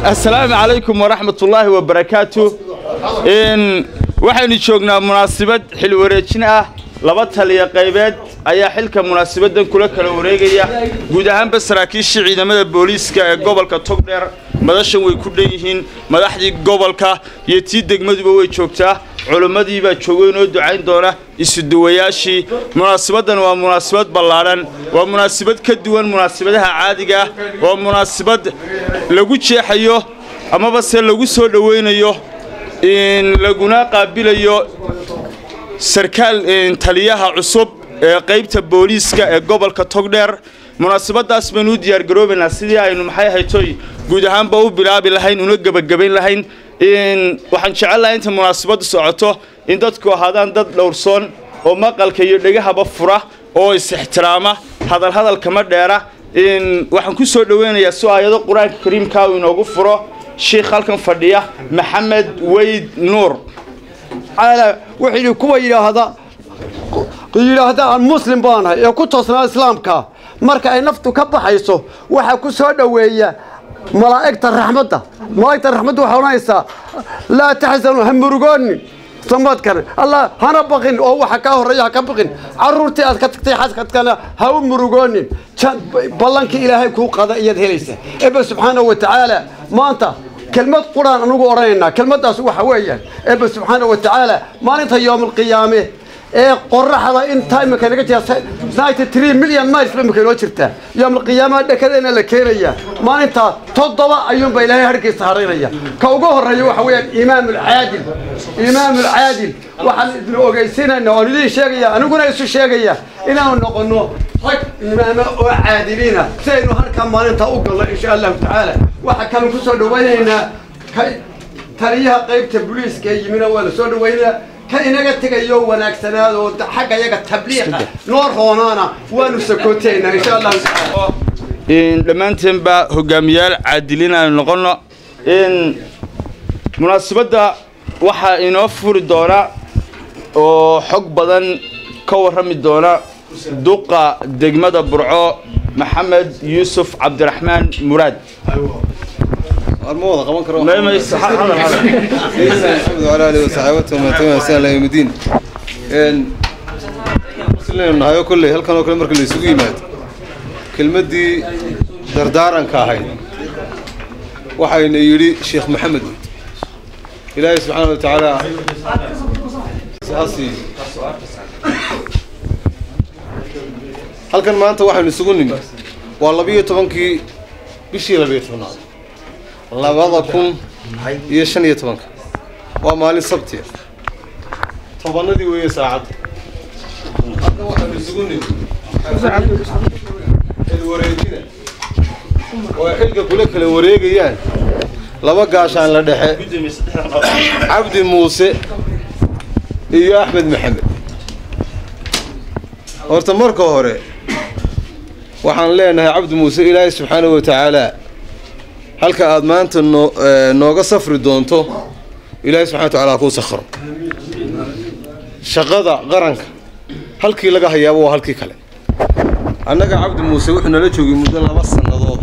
assalaamu calaykum waraxmatullaahi wabarakaatu waxaynu joognaa munaasabad xil wareejin ah laba taliya qaybeed ayaa xilka munaasabaddan kula kala wareegaya guud ahaanba saraakiishii ciidamada booliiska ee gobolka togdheer madashan way ku dhan yihiin madaxdii gobolka iyo tii degmaduba way joogtaa culimmadii baa joogay inoo ducayn doona isuduwayaashii munaasabaddan waa munaasabad ballaadhan waa munaasabad ka duwan munaasabadaha caadiga ah waa munaasabad lagu jeexayo amaba se lagu soo dhowaynayo laguna qaabilayo sarkaal taliyaha cusub ee qaybta booliiska ee gobolka togdheer munaasabadaas baynu u diyaargaroobaynaa sidii aynu maxay haytoy guud ahaanba u bilaabi lahayn una gebagabayn lahayn waxaan jecel lahay inta munaasabaddu socoto in dadku ahaadaan dad dhowrsoon oo maqalka iyo dhegahaba fura oo is-ixtiraama hadalhadalkama dheera waxaan ku soo dhoweynayaa si aayado qur-aanka kariimkaa uu inoogu furo sheikh halkan fadhiya maxamed weyd nuur wuxuu yidhi kuwa yidhaahda yidhaahda aan muslim baanahay ee ku toosnaa islaamka marka ay naftu ka baxayso waxaa ku soo dhoweeya malaa'igta raxmadda malaa'igta raxmadda waxaa odhanaysaa laa taxsanu ha murugoonin samadkan allah hana baqin oo waxa kaa horreeya ha ka baqin carruurtii aad ka tagtay xaskadkana ha u murugoonin ballankii ilaahay kuu qada iyaad helaysa ebe subxaanahu wa tacaala maanta kelmad quraan anugu odhanaynaa kelmaddaas waxa weeyaan ebe subxaanahu wa tacaala maalinta yoomalqiyaame ee qoraxda intaa imika naga jira ninety three million miles ba imika inoo jirtaa yoomalqiyaamaha dhekadeena la keenaya maalintaa toddoba ayuunba ilaahay harkiisa haraynaya ka ugu horreeya waxa weeyaan imaam alcaadil imaam alcaadil waxaan idin ogeysiinayna oon idiin sheegaya aniguna isu sheegaya inaanu noqono rag imaamo oo caadiliina si aynu halkaa maalintaa u galno insha allahu tacaala waxaa kanu ku soo dhawaynaynaa taliyaha qaybta booliiska ee yimina waa la soo dhawaynaa ka inaga tegayo wanaagsanaado xagga yaga tabliiqa noo roonaana waanu sakootaynaa insha allahu tacaala dhammaanteenba hogaamiyaal caadiliin aynu noqonno munaasabadda waxaa inoo furi doona oo xog badan ka warrami doona duqa degmada burco maxamed yuusuf cabdiraxmaan muraad ما وضع قبل كرو الحمد على آله وصحبه ومن تبعهم إلى يوم الدين إن مسلمين هاي كله هل كانوا كل مركز يسوي مات كلمة دي دردارا كاهي وحين يري شيخ محمد إلهي سبحانه وتعالى سأسي هل كان ما أنت واحد يسوقني والله بيه طبعا بشي لبيه طبعا labada kun iyo shan iyo tobanka waa maalin sabtiya tobanadii weeye saacadda hadda waxaan isugu nimi wareejina oo ay xilka kula kala wareegayaan laba gaashaan la dhexe cabdi muuse iyo axmed maxamed horta marka hore waxaan leenahay cabdi muuse ilaahay subxaanahu wa tacaala halka aad maanta noo nooga safri doonto ilaahay subxana wa tacala kuu sakhro shaqada qaranka halkii laga hayaaba waa halkii kale annaga cabdi muuse wuxuu nala joogay muddo laba sannadood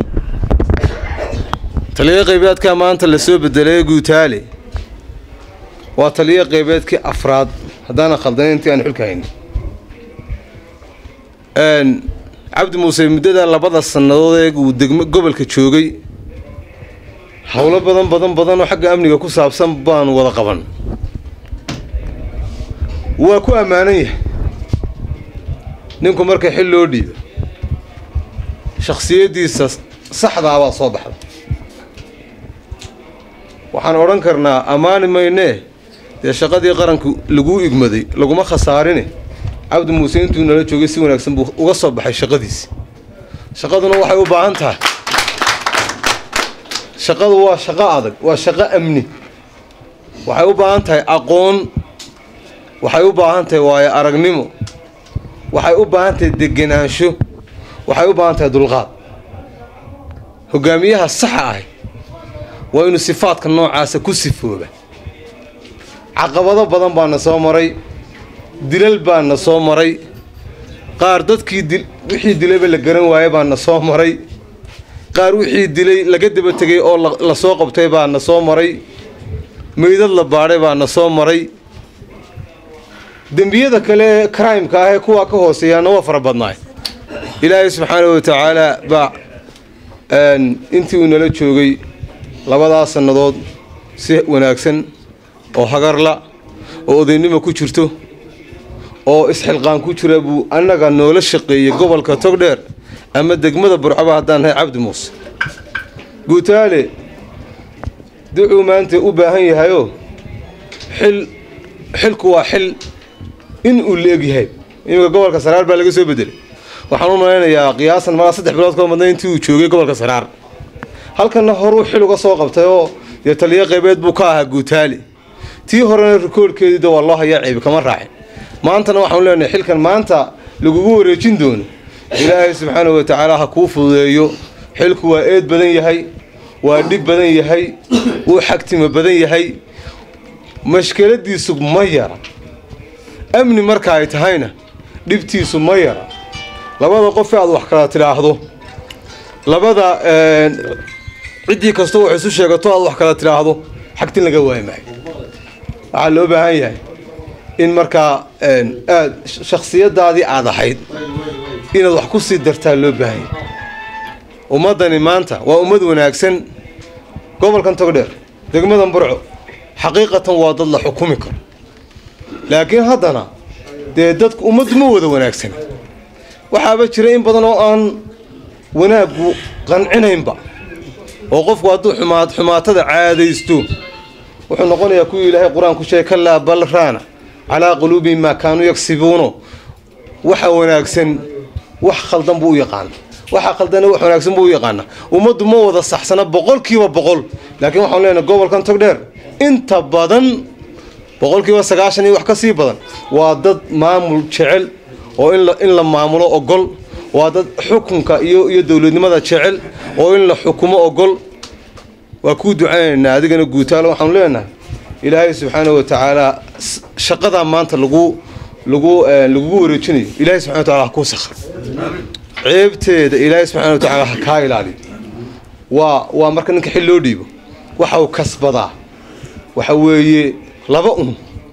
taliyo qaybeedkaa maanta lasoo bedelay guutaale waa taliyo qaybeedkii afraad haddaana khaldanayn intii aan xilka haynin cabdi muuse muddadaa labada sannadood ee uu degmo gobolka joogay howlo badan badan badan oo xagga amniga ku saabsan baanu wada qaban waa ku ammaanan yahay ninku marka xil loo dhiibo shakhsiyaddiisa saxdaabaa soo baxda waxaan odhan karnaa ammaani maynee dee shaqadii qaranku laguu igmaday laguma khasaarine cabdi muuse intuu nala joogay si wanaagsan buu uga soo baxay shaqadiisi shaqaduna waxay u baahan tahay shaqadu waa shaqo adag waa shaqo amni waxay u baahan tahay aqoon waxay u baahan tahay waayo aragnimo waxay u baahan tahay degenaansho waxay u baahan tahay dulqaad hogaamiyaha saxa ahi waa inuu sifaadka noocaasa ku sifooba caqabado badan baana soo maray dilal baana soo maray qaar dadkii wixii dilayba la garan waaya baana soo maray qaar wixii dilay laga daba tegay oo la soo qabtay baa na soo maray meydad la baadhay baa na soo maray dembiyada kale ee crimeka ah ee kuwaa ka hooseeyaana waa fara badnaay ilaahay subxaanahu watacaala baa intii uu nala joogay labadaas sannadood si wanaagsan oo hagarla oo odaynimo ku jirto oo isxilqaan ku jira buu annaga noola shaqeeyey gobolka togdheer ama degmada burcaba haddaan nahay cabdi muuse guutaale ducuu maanta u baahan yahayoo xil xilku waa xil in uu la-eg yahay iminka gobolka saraar baa laga soo bedelay waxaan u malaynayaa qiyaasan malaa saddex bilood koo madna intii uu joogay gobolka saraar halkanna horuu xil uga soo qabtay oo dee taliyo qaybeed buu ka ahaa guutaale tii horena rikoorhkeediida waa loo hayaa ceebi kama raacin maantana waxaanu leenahay xilkan maanta lagugu wareejin doono ilaahay subxaanahu watacaala ha kuu fududeeyo xilku waa eed badan yahay waa dhib badan yahay wuu xagtimo badan yahay mashkeladiisu ma yara amni marka ay tahayna dhibtiisu ma yara labada qof aad wax kala tidhaahdo labada ciddii kastoo wax isu sheegato aad wax kala tidhaahdo xagtin laga waayi maayo waxaa loo baahan yahay in markaa aad shaksiyadaadii aad ahayd inaad wax ku sii dartaa loo baahan yahay ummaddani maanta waa ummad wanaagsan gobolkan togdheer degmadan burco xaqiiqatan waa dad la xukumi karo laakiin haddana dee dadku ummaddu ma wada wanaagsana waxaaba jira in badan oo aan wanaaggu qancinaynba oo qofku hadduu xumaa xumaatada caadaysto wuxuu noqonayaa kuwii ilaahay qur-aanku sheegay kalaa bal raana calaa quluubihim maa kaanuu yagsibuuno waxa wanaagsan wax khaldan buu u yaqaana waxa khaldana wax wanaagsan buu u yaqaana ummaddu ma wada saxsana boqolkiiba boqol laakiin waxaan leenahay gobolkan togdheer inta badan boqolkiiba sagaashan iyo wax ka sii badan waa dad maamul jecel oo in la maamulo ogol waa dad xukunka iyo iyo dowladnimada jecel oo in la xukumo ogol waa kuu ducaynaynaa adigana guutaalo waxaanu leenahay ilaahay subxaanahu watacaala shaqadaa maanta lagu lagu lagugu wareejinayo ilaahay subxana watacala ha kuu sakhar ceebteeda ilaahay subxana watacaala ha kaa ilaaliyo waa waa marka ninka xil loo dhiibo waxa uu kasbadaa waxa weeye laba un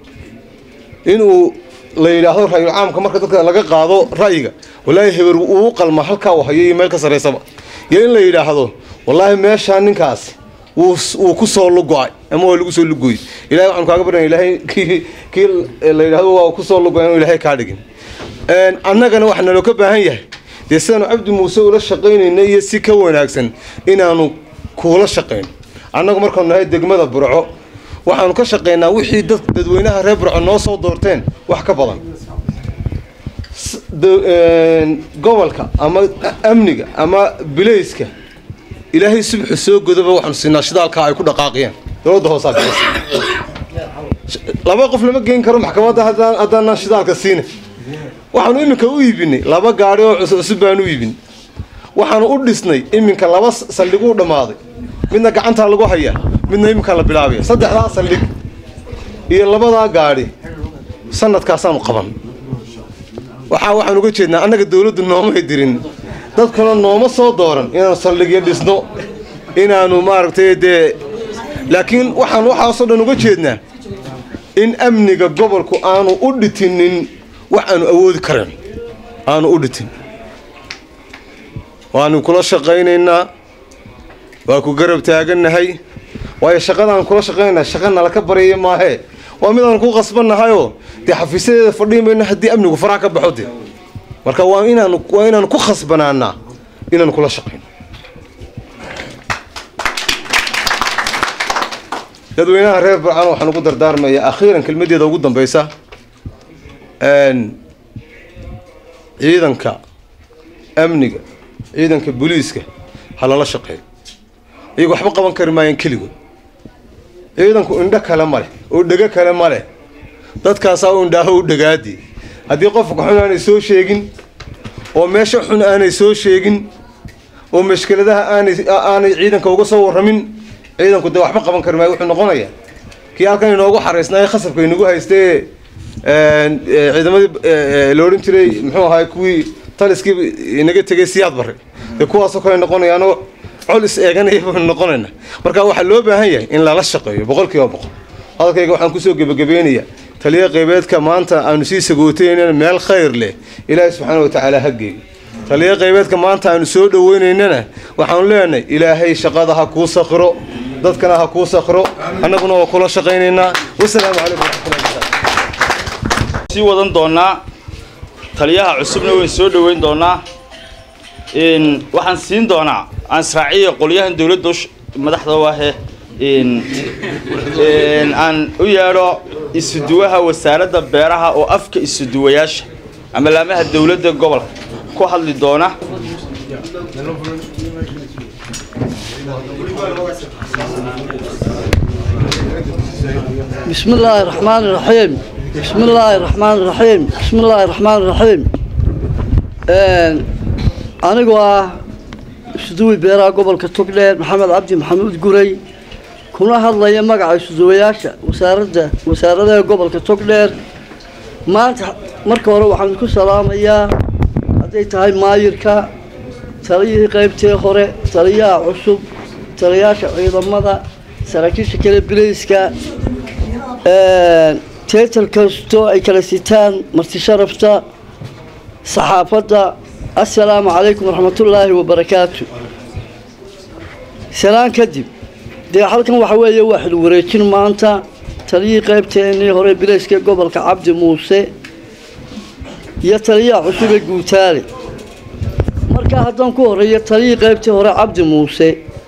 inuu la yidhaahdo ra'yul caamka marka dadka laga qaado ra'yiga wallaahi heber uu qalma halkaa uu hayo iyo meel ka sarraysaba iyo in la yidhaahdo wallaahi meeshaa ninkaasi wuu ku soo lugo-ay ama waa lagu soo lugoy ilahay waxaanu kaaga barnaya ilaahay kii kii la yidhahdo waa ku soo lugoy anu ilaahay kaa dhigin annagana waxaa naloo ka baahan yahay dee sidaanu cabdi muuse ula shaqaynayna iyo si ka wanaagsan inaanu kuula shaqayno annagu markaanu nahay degmada burco waxaanu ka shaqaynaa wixii dad dadweynaha reer burco noo soo doorteen wax ka badan gobolka ama amniga ama bilayska ilaahay subxu soo godaba waxaanu siinaa shidaalkaa ay ku dhaqaaqiyeen dowladda hoosaa bixisa laba qof lama geyn karo maxkamadda haddaanaan shidaalka siina waxaanu iminka u iibinay laba gaadhi oo cusub baanu u iibin waxaanu u dhisnay iminka laba saldhiguu dhammaaday midna gacantaa lagu hayaa midna iminkaa la bilaabaya saddexdaa saldhig iyo labadaa gaadhi sanadkaasaanu qaban waxaa waxaan uga jeednaa annaga dowladdu noomay dirin dadkuna nooma soo dooran inaanu saldhigyo dhisno inaanu maaragtay dee laakiin waxaan waxaasoo dhan uga jeednaa in amniga gobolku aanu u dhitinin wax aanu awoodi karan aanu u dhitin waanu kula shaqaynaynaa waa ku garab taagannahay waayo shaqadaan kula shaqaynaa shaqa nala ka baryaya maahee waa mid aanu ku qasbannahayoo dee xafiisyadeeda fadhiin mayno haddii amnigu faraha ka baxo dee marka waa inaanu waa inaanu ku khasbanaanaa inaanu kula shaqayno dadweynaha reer burcaan waxaan ugu dardaarmayaa akhiiran kelmadeeda ugu dambaysa ciidanka amniga ciidanka booliiska ha lala shaqeeyo iyagu waxba qaban kari maayaan keligood ciidanku indho kale ma leh oo dhego kale ma leh dadkaasaa u indhaaho u dhagaadii haddii qofka xun aanay soo sheegin oo meesha xun aanay soo sheegin oo mashkeladaha aanay aanay ciidanka uga soo warramin ciidanku dee waxba qaban kari maayo wuxuu noqonayaa kii halkan inoogu xaraysnaaye khasabka inagu haystee ciidamadii la odhan jiray muxuu ahaay kuwii taliskii inaga tegay siyaad barre dee kuwaasoo kale noqonayaanoo col is eeganaya baynu noqonayna marka waxaa loo baahan yahay in lala shaqeeyo boqolkiiba boqol hadalkayga waxaan kusoo gebagabeynayaa taliya qaybeedka maanta aanu sii sagootaynana meel khayr leh ilaahay subxaana wa tacaala ha geeyo taliya qaybeedka maanta aanu soo dhoweynaynana waxaanu leenahay ilaahay shaqada ha kuu sakhiro dadkana ha kuu sakhiro annaguna waa kula shaqaynaynaa wasalaamu calaykum waraxmatullahi sii wadan doonaa taliyaha cusubna wayn soo dhoweyn doonaa waxaan siin doonaa aan israaciya qolyahan dowladda madaxda u ahe aan u yeedho isuduwaha wasaaradda beeraha oo afka isuduwayaasha ama laamaha dowladda gobolka ku hadli doona بسم الله الرحمن الرحيم بسم الله الرحمن الرحيم بسم الله الرحمن الرحيم anigu ah isuduwi beeraha gobolka togdheer maxamed cabdi maxamuud guray kuna hadlaya magaca isuduwayaasha wasaaradda wasaaradaha gobolka togdheer maanta marka hore waxaan ku salaamayaa hadday tahay maayirka taliyihii qaybtee hore taliyaha cusub taliyayaasha ciidamada saraakiisha kale bilayska teetal kastoo ay kala sitaan marti sharafta saxaafadda assalaamu calaykum waraxmatullaahi wabarakaatu salaan kadib dee halkan waxa weeye waa xil wareejin maanta taliyihii qaybteennii hore bilayska gobolka cabdi muuse iyo taliyaha cusub ee guutaale markaa haddaan ku horeeyo taliyihii qaybtii hore cabdi muuse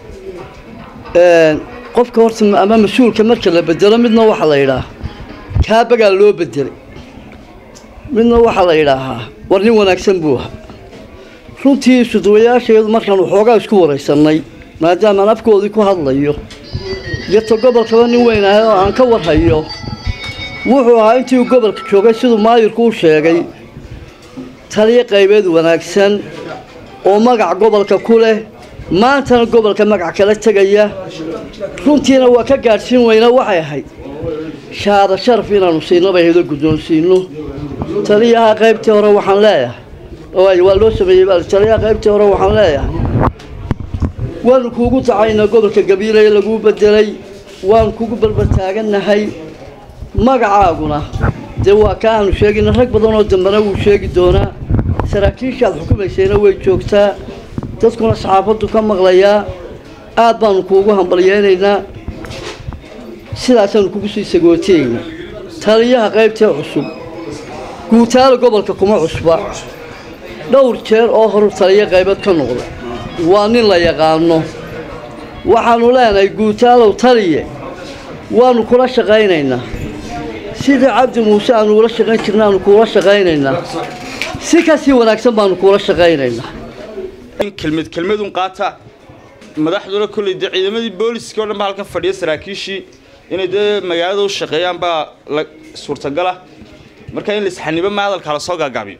qofka horta ama mas-uulka marka la bedelo midna waxaa la yidhaah kaabagaa loo bedelay midna waxaa la yidhaahaa war nin wanaagsan buu ahaa runtii isuduwayaasheedu markaan waxoogaa isku waraysanay maadaamaan afkoodii ku hadlayo iyo ta gobolkaba nin weyn ahay oo aan ka warhayo wuxuu ahaa intii uu gobolka joogay siduu maayirku u sheegay taliyo qaybeed wanaagsan oo magac gobolka ku leh maantana gobolka magac kala tegaya runtiina waa ka gaadhsiin weyna waxay ahayd shaada sharaf inaanu siino bay haydo guddoonsiino taliyaha qaybtii hore waxaan leeyahay waa loo sameeyey taliyaha qaybtii hore waxaan leeyahay waanu kuugu dacaynaa gobolka gabiileye laguu bedelay waanu kugu barbataagannahay magacaaguna dee waa ka aanu sheegayna rag badan oo dambena wuu sheegi doonaa saraakiishaad xukumaysayna way joogtaa dadkuna saxaafaddu ka maqlayaa aad baanu kuugu hambalyeynaynaa sidaasaanu kugu sii sagooteyna taliyaha qaybtee cusub guutaala gobolka kuma cusba dhowr jeer oo horu taliyo qaybeed ka noqda waa nin la yaqaano waxaanu leenahay guutaalow taliye waanu kula shaqaynaynaa sidii cabdi muuse aanu ula shaqayn jirna aanu kuula shaqaynaynaa si kasii wanaagsan baanu kuula shaqaynaynaa kelmad kelmadun qaata madaxduna kolley dee ciidamadii booliska o dhan ba halkan fadhiya saraakiishii inay dee magaalada u shaqeeyaan baa la suurtagala marka in laisxanibo ma hadalka la soo gaagaabiyo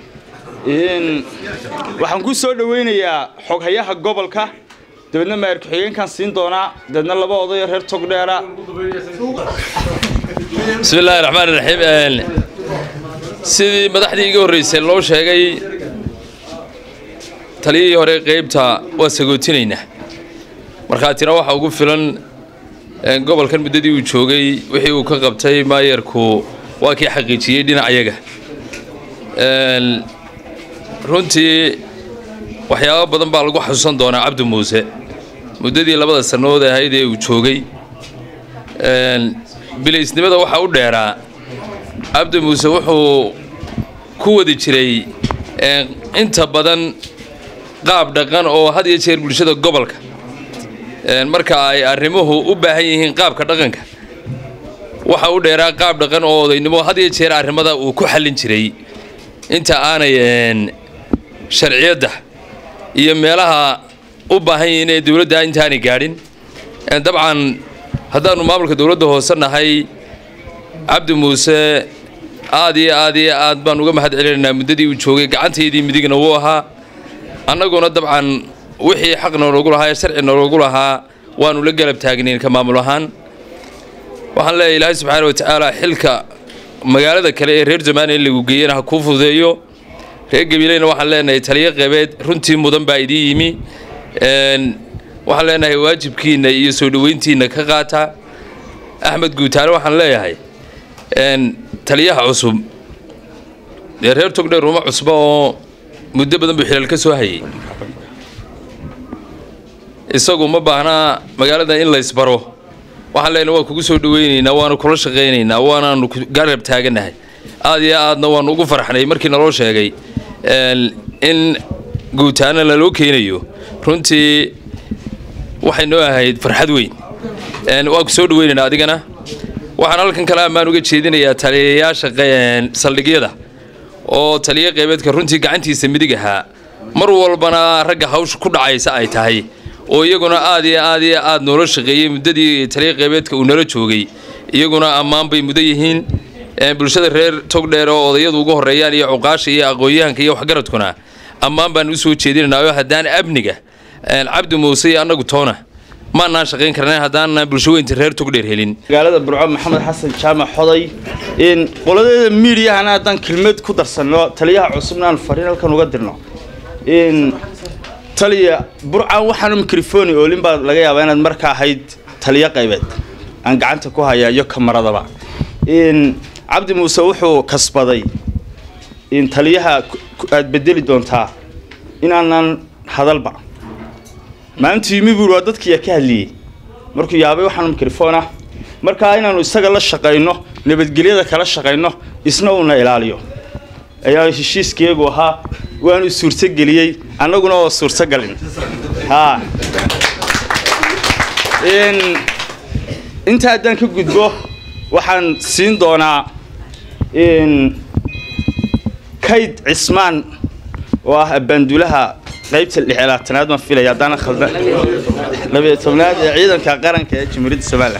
waxaan ku soo dhoweynayaa xoghayaha gobolka dabeedna maayir ku-xigeenkaan siin doonaa dabeedna laba odayo reer togdheera bismi illaahi raxmaan iraxiim sidii madaxdii iga horreysay loo sheegay taliyihii hore qaybta waa sagootinaynaa markhaatina waxaa ugu filan gobolkan muddadii uu joogay wixii uu ka qabtay maayarku waa kii xaqiijiyey dhinacayaga runtii waxyaabo badan baa lagu xasuusan doonaa cabdi muuse muddadii labada sannadood ahayd ee uu joogay bilaysnimada waxaa u dheeraa cabdi muuse wuxuu ku wadi jiray inta badan qaab dhaqan oo had iyo jeer bulshada gobolka marka ay arrimuhu u baahan yihiin qaabka dhaqanka waxa u dheeraa qaab dhaqan oo odaynimo had iyo jeer arrimada uu ku xallin jiray inta aanay sharciyadda iyo meelaha u baahan yihiin ee dowladda intaanay gaadhin dabcan haddaannu maamulka dowladda hoose nahay cabdi muuse aad iyo aad iyo aad baan uga mahad celinaynaa muddadii uu joogay gacantaydii midigna wuu ahaa annaguna dabcan wixii xaq nooloogu lahaa ee sharci nooloogu lahaa waannu la galab taagnayn ka maamul ahaan waxaan leeyahay ilaahay subxaana wa tacaala xilka magaalada kale ee reer zamaaniya in lagu geeyana ha kuu fududeeyo reer gabileyna waxaan leenahay taliyo qeybeed runtii mudan baa idiin yimi waxaan leenahay waajibkiinna iyo soo dhoweyntiinna ka qaata axmed guutaale waxaan leeyahay taliyaha cusub dee reer togdheer uma cusba oo muddo badan buu xilaal ka soo hayay isagu ma baahnaa magaalada in laysbaro waxaan leenahay waan kugu soo dhoweynaynaa waanu kula shaqaynaynaa waanaanu garab taaganahay aad iyo aadna waanu ugu farxnay markii naloo sheegay in guutaana laloo keenayo runtii waxay noo ahayd farxad weyn waan ku soo dhoweynaynaa adigana waxaan halkan kale ammaan uga jeedinayaa taliyayaasha saldhigyada oo taliyo qeybeedka runtii gacantiisa midig ahaa mar walbana ragga hawsha ku dhacaysa ay tahay oo iyaguna aad iyo aad iyo aad noola shaqeeyey muddadii taliyo qeybeedka uu nala joogay iyaguna ammaan bay mudan yihiin bulshada reer togdheer oo odayadu ugu horeeyaan iyo cuqaasha iyo aqoon-yahanka iyo waxgaradkuna ammaan baan u soo jeedinaynaayoo haddaan amniga cabdi muuse iyo annagu toona maanaan shaqayn karnayn haddaanan bulsho weynta reer togdheer helin magaalada burco maxamed xasan jaamac xoday in qoladeeda miidiyahana haddaan kelmad ku darsanno taliyaha cusubna aan fariin halkan uga dirno in taliya burcan waxaanu mikrofoni oolin baa laga yaabaa inaad marka ahayd taliyo qaybeed aan gacanta ku hayaa iyo kamaradaba in cabdi muuse wuxuu kasbaday in taliyaha aad bedeli doontaa inaanan hadalba maalintu yimi buuri waa dadkiiya ka hadliyey markuu yaabay waxaanu mikrofon ah markaa inaanu isaga la shaqayno nabadgelyada kala shaqayno isna uuna ilaaliyo ayaa heshiiskeegu ahaa waanu suurtogeliyey annaguna waa suurtogalin haa inta haddaan ka gudbo waxaan siin doonaa kayd cismaan oo ah abbaandulaha qaybta lixlaatanaad baan filaya haddaana khaldan labiyo tobnaad ee ciidanka qaranka ee jamhuuriyadda somalilan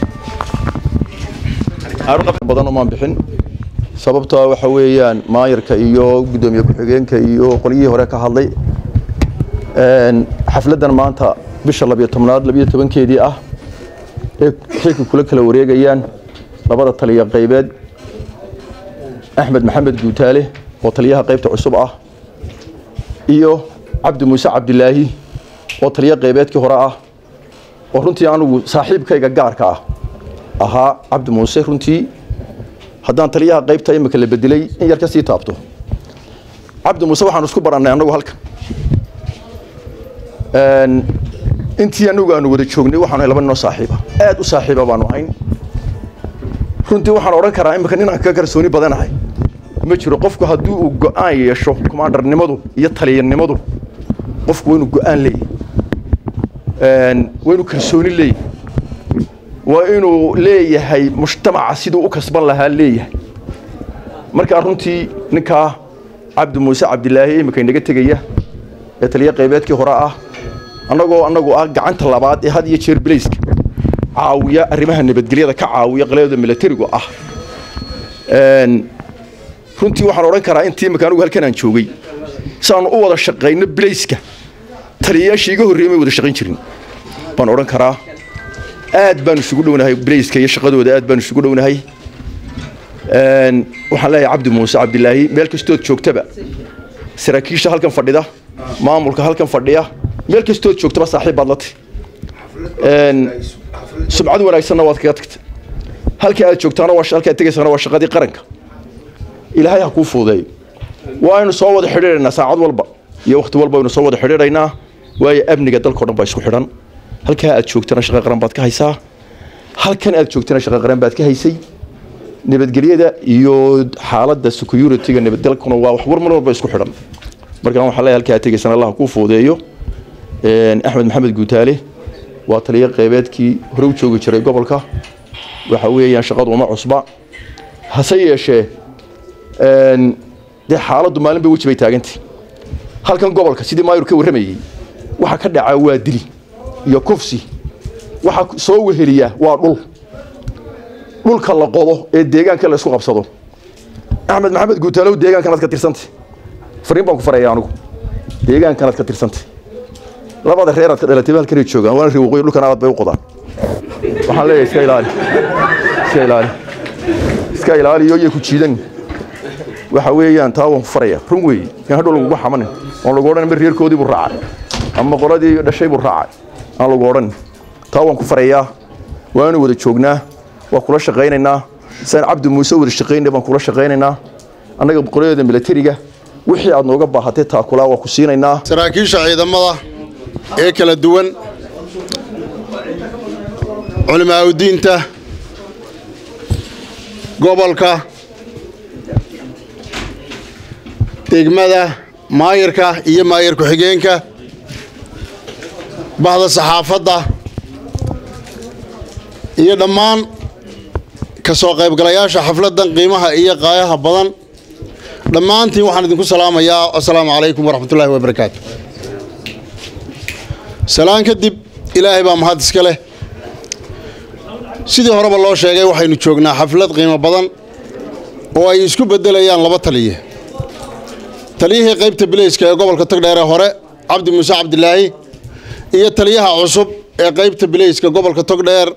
badan umaan bixin sababtoo waxa weeyaan maayarka iyo guddoomiye ku-xigeenka iyo qolyihii hore ka hadlay xafladdan maanta bisha labiyo tobnaad labiyo tobankeedii ah ee xilka kula kala wareegayaan labada taliya qaybeed axmed maxamed guutaale oo taliyaha qaybta cusub ah iyo cabdi muuse cabdilaahi oo taliya qaybeedkii hore ah oo runtii anugu saaxiibkayga gaarka ah ahaa cabdi muuse runtii haddaan taliyaha qaybta imika la bedelay in yar ka sii taabto cabdi muuse waxaanu isku barannay annagu halkan intii anagu aanu wada joognay waxaanu laba ninoo saaxiiba aad u saaxiiba baanu ahayn runtii waxaan odhan karaa imika ninaan ka kalsooni badanahay ma jiro qofku haddii uu go-aan yeesho kumaandarnimadu iyo taliyanimadu qofku waa inuu go-aan leeyahy waa inuu kalsooni leeyahy waa inuu leeyahay mujtamaca siduu u kasban lahaa leeyahay markaa runtii ninkaa cabdi muuse cabdilaahi imika inaga tegaya ee taliya qaybeedkii hore ah annagoo annagu ah gacanta labaad ee had iyo jeer bilayska caawiya arrimaha nabadgelyada ka caawiya qalyada milatarigu ah runtii waxaan odhan karaa intii imika anugu halkan aan joogay saanu u wada shaqayno bilayska taliyayaashii iga horreeyay may wada shaqayn jirin baan odhan karaa aad baanu isugu dhownahay bilayska iyo shaqadooda aad baanu isugu dhownahay waxaan leeyahay cabdi muuse cabdilaahi meel kastood joogtaba saraakiisha halkan fadhida maamulka halkan fadhiya meel kastood joogtaba saaxiib baad la tahy sumcad wanaagsanna waad kaga tagta halkii aad joogtaana waa halkii aad tegaysaana waa shaqadii qaranka ilaahay ha kuu fuudeeyo waaynu soo wada xidhiidhaynaa saacad walba iyo wakhti walba aynu soo wada xidhiidhaynaa waayo amniga dalkao dhan baa isku xidhan halkaa aad joogtana shaqa qaran baad ka haysaa halkan aad joogtana shaqa qaran baad ka haysay nabadgelyada iyo xaaladda security-ga nabadgalkuna waa wax war mar walba isku xidhan markaan waxaa leeyahay halkaa aad tegaysana allah kuu fuudeeyo axmed maxamed guutaale waa taliyo qeybeedkii hore u joogi jiray gobolka waxa weeyaan shaqadu uma cusba hase yeeshee dee xaaladdu maalin bay weji bay taagantay halkan gobolka sidii maayur ka warramayey waxa ka dhacaa waa dili iyo kufsi waxa soo weheliya waa dhul dhulka la qodo ee deegaanka la isku qabsado axmed maxamed guutaalow deegaankanaad ka tirsantay fariin baan ku faraya anigu deegaankanaad ka tirsantay labada reeraad ka dhalatay halkanay joogaan waana riwaqooyi dhulkan aad bay u qodaan waxaan leeyahay iska ilaali iska ilaali iska ilaaliyo iyo ku jiidan waxa weeyaan taa waan ku faraya run weeye in hadhow lagugu xamanin oon lagu odhan ma reerkoodii buu raacay ama qoladii dhashay buu raacay aan lagu odhan taa waan ku farayaa waanu wada joognaa waan kula shaqaynaynaa saan cabdi muuse wada shaqaynay baan kula shaqaynaynaa annaga boqolladeeda milatariga wixii aad nooga baahatay taakulaa waan ku siinaynaa saraakiisha ciidamada ee kala duwan culimaaudiinta gobolka degmada maayirka iyo maayir ku-xigeenka bahda saxaafadda iyo dhammaan ka soo qaybgalayaasha xafladdan qiimaha iyo qaayaha badan dhammaantiin waxaan idinku salaamayaa assalaamu calaykum waraxmatullaahi wabarakaatu salaan kadib ilaahay baa mahad iska leh sidii horeba loo sheegay waxaynu joognaa xaflad qiimo badan oo ay isku beddelayaan laba taliye taliyihii qaybta bileyska ee gobolka togdheer ee hore cabdi muuse cabdilaahi iyo taliyaha cusub ee qaybta bileyska gobolka togdheer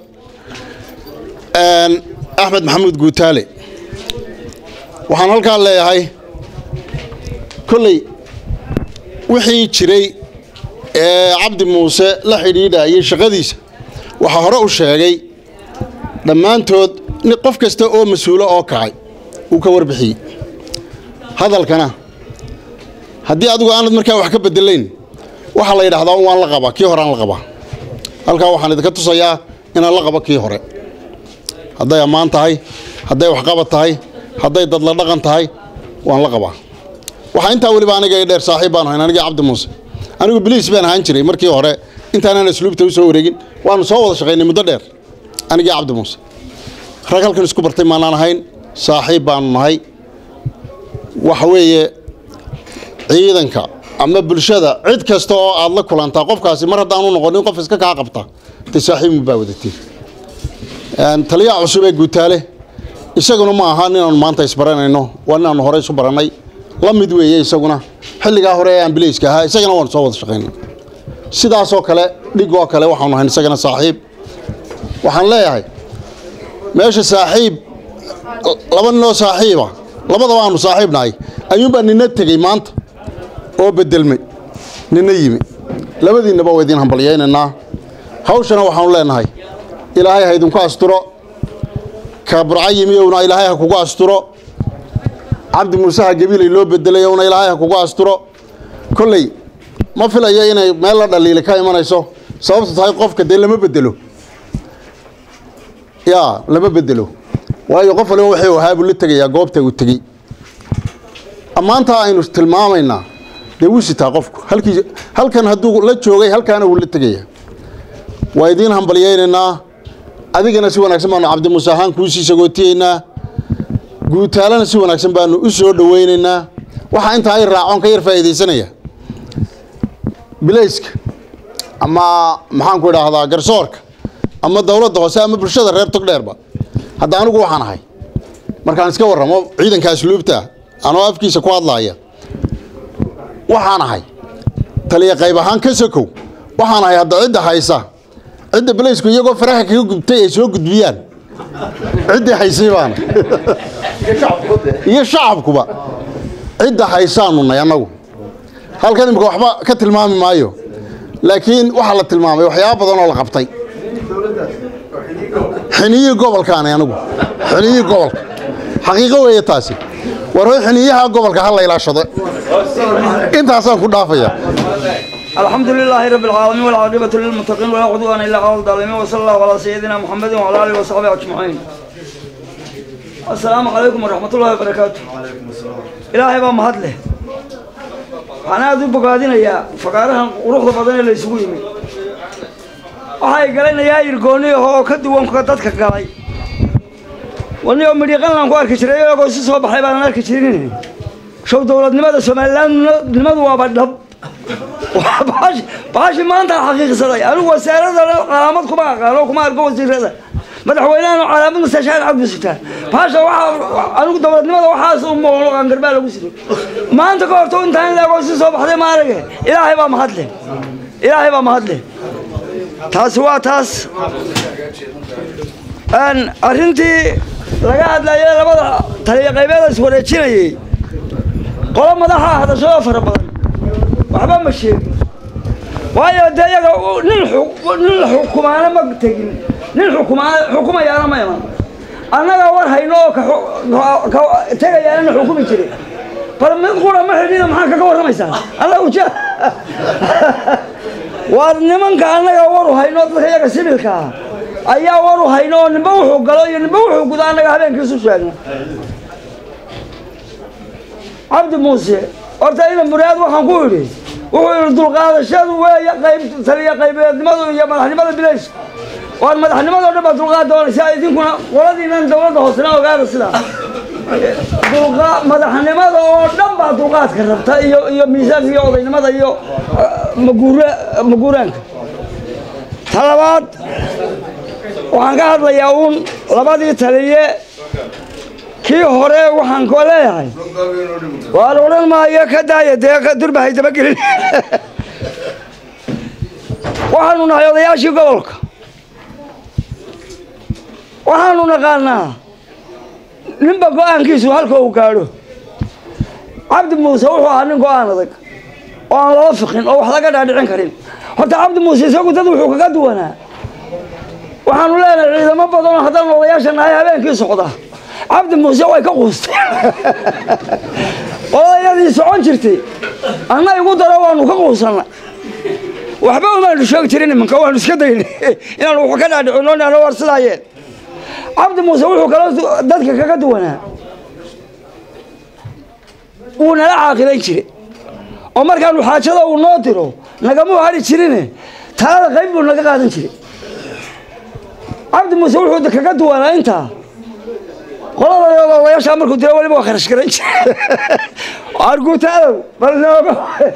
axmed maxamuud guutaale waxaan halkaa leeyahay kolley wixii jiray ee cabdi muuse la xidhiidhayay shaqadiisa waxaa hore u sheegay dhammaantood qof kasta oo mas-uulo oo kacay uu ka warbixiyey hadalkana haddii adigu aanad markaa wax ka bedelayn waxaa la yidhahdaa un waan la qabaa kii hore aan la qabaa halkaa waxaan idinka tusayaa inaan la qabo kii hore hadday ammaan tahay hadday waxqabad tahay hadday dadla dhaqan tahay waan la qabaa waxaa intaa weliba aniga i dheer saaxiib baan ahayn anigii cabdi muuse anigu biliis baan ahaan jiray markii hore intaanaan asluubta u soo wareegin waanu soo wada shaqaynay muddo dheer anigii cabdi muuse rag halkan isku bartay maanaan ahayn saaxiib baanu nahay waxa weeye ciidanka ama bulshada cid kasta oo aad la kulantaa qofkaasi mar haddaanu noqonin qof iska kaa qabta de saaxiibmu baa wadatiin taliyaha cusub ee guutaale isaguna ma aha ninaanu maanta isbaranayno waa ninaanu hore isu barannay la mid weeye isaguna xilligaa hore ee ambileyska ahaa isagana waanu soo wada shaqaynay sidaasoo kale dhigoo kale waxaanu ahayn isagana saaxiib waxaan leeyahay meesha saaxiib laba ninoo saaxiiba labadaba aanu saaxiib nahay ayuunbaa nina tegey maanta oo bedelmay nina yimi labadiinnaba waa idiin hambalyaynaynaa hawshana waxaanu leenahay ilaahay ha idinku asturo ka burca yimi owna ilaahay ha kugu asturo cabdi muuse ha gabiilay loo bedelay owna ilaahay ha kugu asturo kolley ma filayo inay meel la dhaliili ka imanayso sababtu tahay qofka dee lama bedelo yaa lama bedelo waayo qof waliba waxay ahaa buu la tegayaa goobta uu tegey ammaantaa aynu tilmaamaynaa dee wuu sitaa qofku halkii halkan hadduu la joogay halkaana wuu la tegayaa waa idiin hambalyaynaynaa adigana si wanaagsan baanu cabdi muuse ahaan kuu sii sagootiyeynaa guutaalana si wanaagsan baanu u soo dhowaynaynaa waxaa intaa ay raacoon ka yar faa'iidaysanaya bilayska ama maxaanku idhaahdaa garsoorka ama dowladda hoose ama bulshada reer togdheerba hadda anigu waxaan ahay markaan iska warramo ciidanka asluubta anoo afkiisa ku hadlaaya waxaan ahay taliya qayb ahaan ka sokow waxaan ahay hadda cidda haysa cidda bilaysku iyagoo faraha kaga gubtay ay soo gudbiyaan ciddii haysay baana iyo shacabkuba cidda haysaanu nay annagu halkan imika waxba ka tilmaami maayo laakiin waxaa la tilmaamay waxyaaba badan oo la qabtay xiniyihii gobolkaani anigu xiniyihii gobolka xaqiiqo weeye taasi war hoy xiniyaha gobolka ha la ilaashado intaasaan ku dhaafaya الحمد لله رب العالمين والعاقبة للمتقين ولا عدوان إلا على الظالمين وصلى الله على سيدنا محمد وعلى آله وصحبه أجمعين السلام عليكم ورحمة الله وبركاته إلهي بقى مهد له أنا أدو بقادين يا فقارها وروح بدن اللي يسوي من waxay galeen ayaa irgooni oo ka duwan ka dadka galay wani oo midhiqan aan ku arki jiray iyagoo si soo baxay baan arki jirin show dowladnimada somalilandnimadu waaba dhab baashi baashi maanta xaqiiqsaday anigu wasaarada calaamad kuma aqaano kuma arko wasiirada madaxweynahan calaamad masashaan cabdi sitaan baasha waxaa anigu dowladnimada waxaas u mooqlo qangarbaa lagu siray maanta ka horto intaan ilaagoo si soo baxday maarage ilaahay baa mahadle ilaahay baa mahadle taasi waa taas arrintii laga hadlayay labada taliya qaybeeda is wareejinayay qolo madaxa hadashadoo fara badan waxba ma sheegin waayo dee iyaga nin nin xukumaana ma tegin nin xukumaa xukumayaana ma iman annaga war hayno oo ka tegayaana na xukumi jiray bal mid qura ma xidhina maxaa kaga warramaysaa annaga uja waa nimanka annaga waru hayno dadka iyaga sibilka ah ayaa waru hayno oo ninba wuxuu galo iyo ninba wuxuu gudo annaga habeenkiisu sheegna cabdi muuse horta ina muraad waxaan ku idhi wuxuu yidhi dulqaadashadu weeye qayb taliya qaybeednimadu iyo madaxnimada bilayska waan madaxnimadoo dhan baa dulqaad doonaysaa idinkuna qoladiinan dowladda hoosena ogaada sidaa dulqa madaxnimada oo dhan baa dulqaadka rabta iyo iyo miisaanka iyo odaynimada iyo maguura maguuraanka ta labaad waxaan ka hadlayaa uun labadii taliye kii hore waxaan ko leeyahay waa la odhan maayo ka daaya dee durbahay dabagelin waxaanu nahay odayaashii gobolka waxaanu naqaanaa ninba go-aankiisu halka uu gaadho cabdi muuse wuxuu ahaa nin go-aan adag oo aan lala fiqin oo wax laga dhaadhicin karin horta cabdi muuse isagu dad wuxuu kaga duwanaa waxaanu leenahay ciidamo badanoo haddaan odayaasha nahay habeenkii socda cabdi muuse way ka quusteen odayadii socon jirtay anna igu daro waanu ka quusanna waxba umaanu sheegi jirin iminka waanu iska daynay inaanu wax ka dhaadhicino nana war sidaayeen cabdi muuse wuxuu kaloo dadka kaga duwanaa wuu nala caaqilayn jiray oo markaanu xaajada uu noo diro nagamuu hadhi jirine talada qayb buu naga qaadan jiray cabdi muuse wuxuu kaga duwanaa intaa qolada odayaashaa markuu diro weliba waa kharash garan jira arguutaalow bal nooga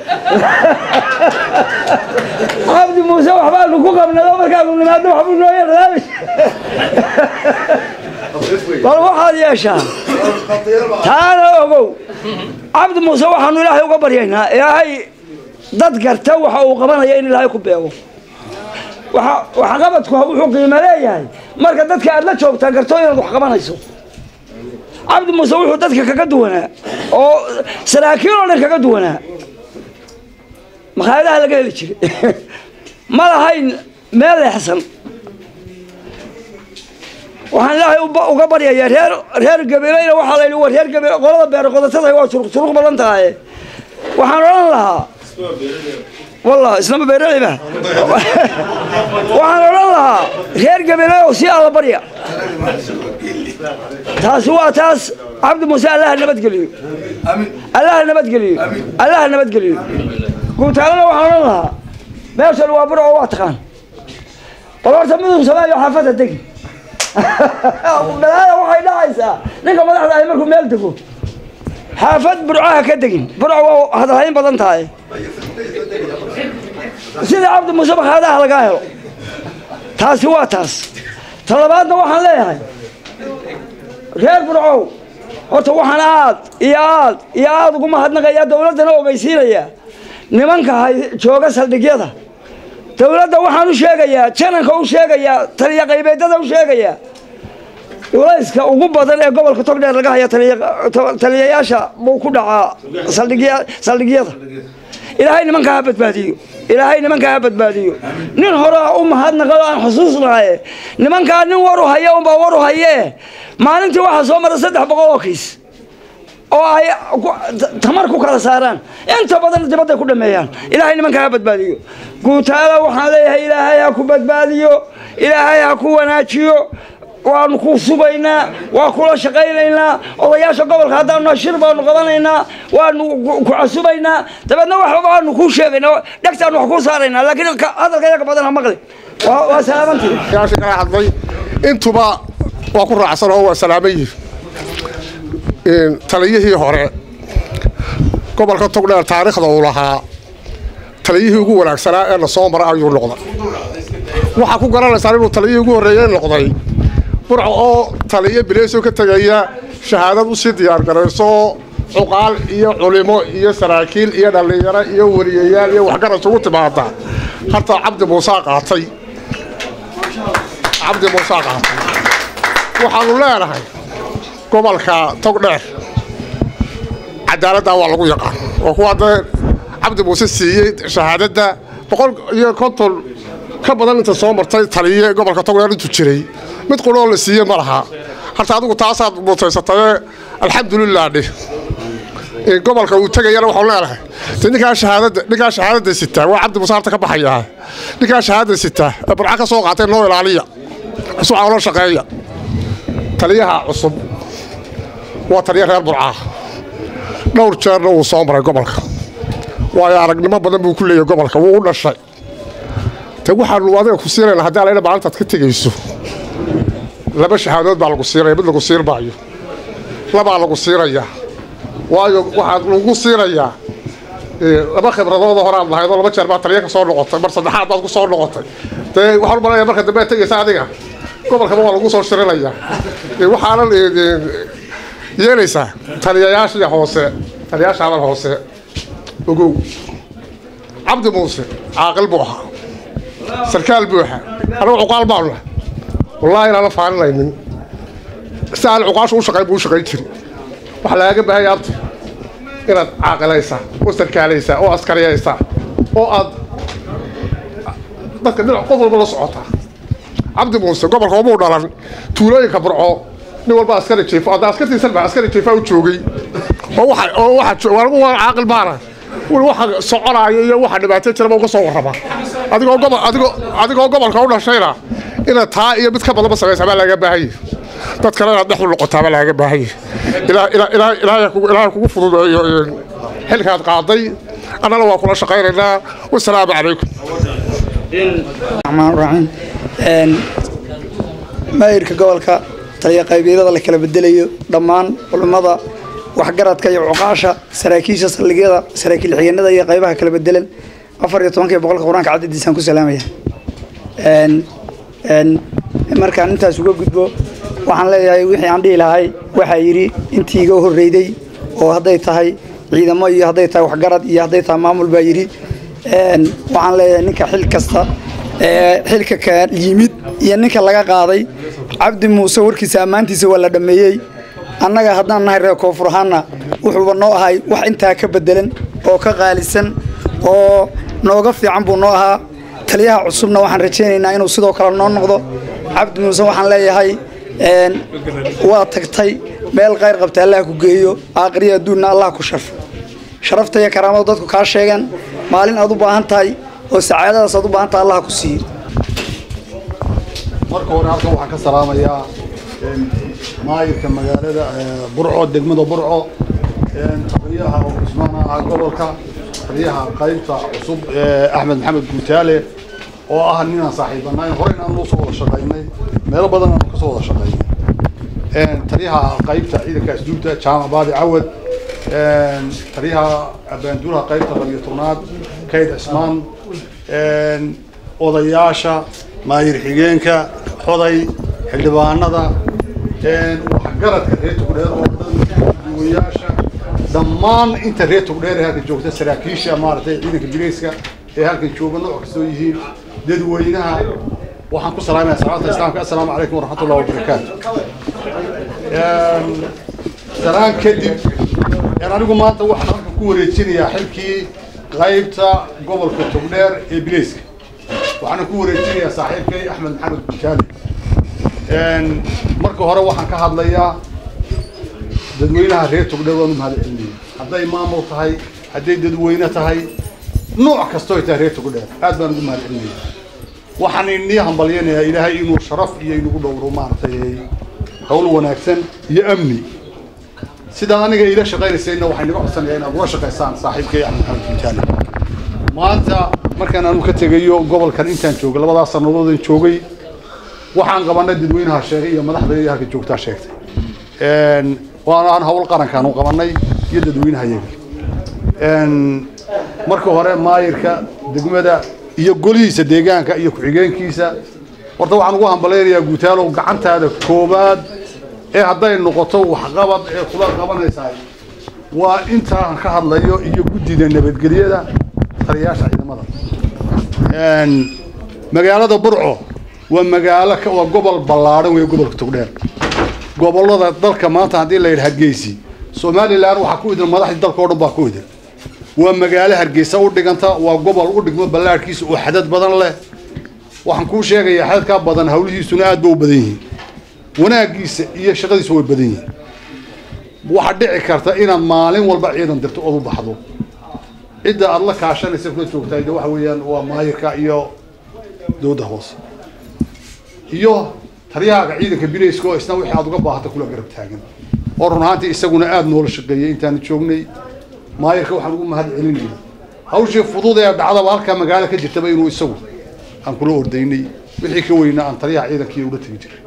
cabdi muuse waxbaanu ku qabnado markaanu nimaado waxbuu noo yarlaabi bal waxaad yeeshaa taana ogow cabdi muuse waxaanu ilaahay uga baryaynaa ilaahay dad garta waxa uu qabanaya in ilaahay ku beego waxqabadku wuxuu qiimo leeyahay marka dadka aad la joogtaa garto inaad wax qabanayso cabdi muuse wuxuu dadka kaga duwanaa oo saraakiil oo dhan kaga duwanaa makhaayadaha laga heli jiray ma lahayn meel leexsan waxaan ilaahay uga baryayaa reer reer gabeeleyna waxaa la yidhi waa reer gabeel qolada beero qodatada waa suruq suruq badan tahay waxaan odhan lahaa والله اسلام بيرليبا waxaan odhan lahaa reer gabeele oo si alla barya taasi waa taas cabdi muuse allaha nabadgeliyo allaha nabadgeliyo allaha nabadgeliyo guutaalana waxaan odhan lahaa meeshan waa bur oo waa taqaan bal horta midun sameeyo xaafadda degi balaada waxay dhacaysaa ninka madaxda ahi markuu meel dego xaafad burcaha ka degin burca waa hadalhayn badan tahay sida cabdi muuse bakhaadaha lagaa helo taasi waa taas ta labaadna waxaan leeyahay reer burcow horta waxaan aad iyo aad iyo aad ugu mahadnaqayaa dowladdana ogeysiinaya nimanka hay jooga saldhigyada dowladda waxaan u sheegayaa jananka u sheegayaa taliya qaybeedada u sheegayaa culayska ugu badan ee gobolka togdheer laga haya taliyayaasha buu ku dhacaa saldhigyada ilaahay nimankaa ha badbaadiyo ilaahay nimankaa ha badbaadiyo nin horea u mahadnaqado aan xusuusnahaye nimankaa nin waru haya unbaa waru hayee maalintii waxaa soo mara saddex boqol oo kiis oo ay tamar ku kala saaraan inta badan dibadday ku dhameeyaan ilaahay nimankaa ha badbaadiyo guutaala waxaan leeyahay ilaahay ha ku badbaadiyo ilaahay ha ku wanaajiyo waanu ku subaynaa waa kula shaqaynaynaa odayaasha gobolka haddaanu shir baanu qabanaynaa waanu ku casubaynaa dabeedna wax baanu kuu sheegaynaa dhegtaanu wax kuu saaraynaa laakiin hadalka yaga badan ha maqli waa salaamantii yaasha kala hadlay intuba waa ku raacsan oo waa salaaman yihin taliyihii hore gobolka togdheer taariikhda uu lahaa taliyihii ugu wanaagsanaa ee la soo mara ayuu noqday waxaa ku garanaysaan inuu taliyihii ugu horreeyey noqday burca oo taliyo bileysoo ka tegaya shahaadad u sii diyaargarayso cuqaal iyo culimo iyo saraakiil iyo dhallinyaro iyo wariyayaal iyo waxgarad isugu timaada harta cabdi muusaa qaatay cabdi muusaa qaatay waxaanu leenahay gobolka togdheer cadaaladda waa lagu yaqaan oo kuwa hadda cabdi muuse siiyey shahaadadda boqol iyo konton ka badan inta soo martay taliye gobolka togdheer intuu jiray mid quroo la siiyey ma laha harta adigu taasaad mutaysataye alxamdulilah dheh in gobolka uu tegayana waxau leedahay de ninkaa shahaadada ninkaa shahaadada sitaa waa cabdi muuse harta ka baxayaa ninkaa shahaadada sitaa ee burca ka soo qaatay noo ilaaliya cusubaa ula shaqeeya taliyaha cusub waa taliya reer burcaa dhowr jeerna wuu soo maray gobolka waayo aragnimo badan buu ku leeyahay gobolka wuu u dhashay te waxaanu adiga ku siinayna haddii alayna maalintaad ka tegayso laba shahaadood baa lagu siinaya mid lagu siin maayo labaa lagu siinayaa waayo waxaad lagu siinayaa laba khibradooda horaad lahayd oo laba jeer baa taliya ka soo noqotay mar saddexaad baad ku soo noqotay dee waxaan u malanaya marka dambe aad tegaysa adiga gobolkaba waa lagu soo shirinayaa waxaanan yeelaysaa taliyayaashii hoose taliyayaasha hadal hoose ogow cabdi muuse caaqil buu ahaa sarkaal buu ahaa anagu cuqaal baanu nahay wallaahi inaana faaninaynin si aan cuqaashu u shaqayn buu u shaqayn jiri waxaa lagaaga baahanya abti inaad caaqilaysaa oo sarkaalaysaa oo askariyaysaa oo aad dadka dhinac qof walba la socotaa cabdi muuse gobolka umuu dhalan tuulooyinka burco nin walba askari jiifo hadda askartiisan baa askari jiifaa u joogay oo waxa oo waxa anigu waa caaqil baana wal waxa soconaayo iyo waxa dhibaato jiraba uga soo warrama adigoo gobol adigoo adigoo gobolka u dhashayna inaad taa iyo mid ka badanba samaysaa baa laaga baahanya dad kale inaad dhex u noqotaa baa laaga baahanya ilaa ilaa ilaa ilaahay kugu ilaahay kugu fududeeyo xilkaad qaaday annana waa kula shaqaynaynaa wasalaamu calaykum الرحمن الرحيم maayirka gobolka taliya qaybeedada la kala bedelayo dhammaan culummada waxgaradka iyo cuqaasha saraakiisha saldhigyada saraakiil xigeenada iyo qaybaha kala bedelan afar iyo tobanka iyo boqolka qur-aanka cadadiisaan ku salaamaya markaan intaas uga gudbo waxaan leeyahay wixii aan dhihi lahay waxaa yidhi intii iga horreyday oo hadday tahay ciidamo iyo hadday tahay waxgarad iyo hadday tahay maamul baa yidhi waxaan leeyahay ninka xil kasta xilka ka yimid iyo ninka laga qaaday cabdi muuse warkiisa ammaantiisa waa la dhammeeyey annaga haddaan nahay reer koonfur ahaanna wuxuuba noo ahay wax intaa ka bedelan oo ka qaalisan oo nooga fiican buu noo ahaa taliyaha cusubna waxaan rajaynaynaa inuu sidoo kale noo noqdo cabdi muuse waxaan leeyahay waa tagtay meel qayr qabta allah ku geeyo aakhriya adduunna allah ku sharfo sharafta iyo karaamada dadku kaa sheegan maalin aad u baahan tahay oo sacaadadaas aad u baahan tahay allah ku siiyo marka hore halkan waxaan ka salaamayaa maayirka magaalada burco degmada burco taliyaha oo cusmaan ahaa gobolka taliyaha qaybta cusub axmed maxamed guutaale oo ah ninaan saaxiibanayn horeyna aan usoo wada shaqaynay meelo badan aan kasoo wada shaqaynay taliyaha qaybta ciidanka asduubta jaamac baadi cawad taliyaha abaanduulaha qaybta labiyo tobnaad kayd cismaan odayaasha maayir xigeenka xoday xildhibaanada waxgaradka reer tugdheer oo duwayaasha dhammaan inta reer tugdheer ee halkan joogta saraakiisha maaragtay ciidanka bileyska ee halkan jooga nooc kastoo yihiin dadweynaha waxaan ku salaamaya salaata islaamka assalaamu calaykum waraxmatullahi wabarakaatu salaan kadib anigu maanta waxaan halkan ku wareejinayaa xilkii qaybta gobolka togdheer ee bileyska waxaana ku wareejinayaa saaxiibkay axmed maxamed gutaali marka hore waxaan ka hadlayaa dadweynaha reer togdheer waanu mahad celinaya hadday maamul tahay hadday dadweyne tahay nooc kastoo ay tahay reer togdheer aad baan ugu mahad celinaya waxaan inii hambalyanayaa ilaahay inuu sharaf iyo inugu dhowro maaragtay hawl wanaagsan iyo amni sidaad aniga ila shaqaynaysayna waxay naga codsanayaa inaad ula shaqaysaan saaxiibkay axmed maxamed gutaali maanta markaan aanu ka tegayo gobolkan intaan joogay labadaas sannadoodaan joogay waxaan qabanay dadweynaha sheegay iyo madaxda iyo halka joogtaa sheegtay waana aan hawl qarankaanu qabanay iyo dadweynaha yaga marka hore maayirka degmada iyo golihiisa deegaanka iyo ku-xigeenkiisa horta waxaan ugu hambalaynayaa guutaalow gacantaada koobaad ee hadday noqoto waxqabad ee kula qabanaysaa waa intaan ka hadlayo iyo guddida nabadgelyada taliyayaasha ciidamada magaalada burco waa magaalo waa gobol ballaadhan wey gobolka togdheer gobollada dalka maanta haddii la yidhaha geysi somalilan waxaa ku idin madaxdii dalka o dhan baa ku idin waa magaalo hargeysa u dhiganta waa gobol u dhigmo ballaadhkiisa oo xadad badan leh waxaan kuu sheegayaa xadadkaa badan hawlihiisuna aad ba u badan yihiin wanaaggiisa iyo shaqadiisu way badan yihiin waxaa dhici karta inaad maalin walba ciidan dirto ood u baxdo cidda aada la kaashanaysa kula joogtahay de waxa weeyaan waa maayirka iyo dowladda hoose iyo taryahaaga ciidanka bilayska oo isna wixii aad uga baahata kula garab taagan oo run ahaantii isaguna aada noola shaqeeyay intaanu joognay maayirka waxaan ugu mahad celinayay hawshii fudud ee dhacdaba halkaa magaalo ka jirtaba inuu isagu aan kula ordaynay wixii ka weynaa aan taliyaha ciidankii ula tegi jiray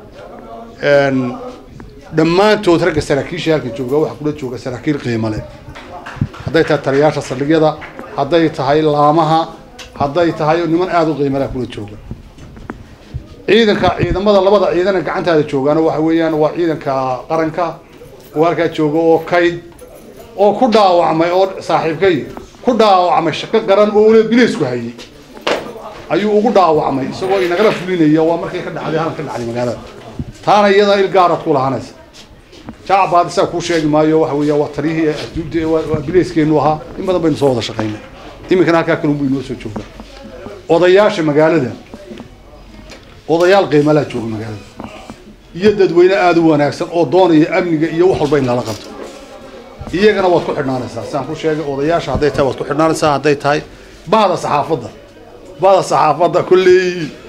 dhammaantood ragga saraakiisha halka jooga waxaa kula jooga saraakiil qiimo leh hadday tahay taliyaasha saldhigyada hadday tahay laamaha hadday tahay niman aada u qiimo leh kula jooga ciidanka ciidamada labada ciidana gacantaada joogaana waxa weeyaan waa ciidanka qaranka oo halkaa jooga oo kayd oo ku dhaawacmay oo saaxiibkay ku dhaawacmay shaqo qaran oo ule bilaysku hayay ayuu ugu dhaawacmay isagoo inagala fulinaya waa markay ka dhacday halan ka dhacday magaalada taana iyada il gaaraad ku lahanaysa jacbaad isaa kuu sheegi maayo waxa weeya waa taliyihii asduubta waa bilayskeenu ahaa in badan baynu soo wada shaqaynay iminkana halkaa kalun buu inoo soo joogaa odayaasha magaalada odayaal qiimalaa jooga magaalada iyo dadweyne aada u wanaagsan oo doonaya amniga iyo wax walba in lala qabto iyagana waad ku xidhnaanaysaa sidaan ku sheegay odayaasha hadday tahay waad ku xidhnaanaysaa hadday tahay bahda saxaafadda bahda saxaafadda kulley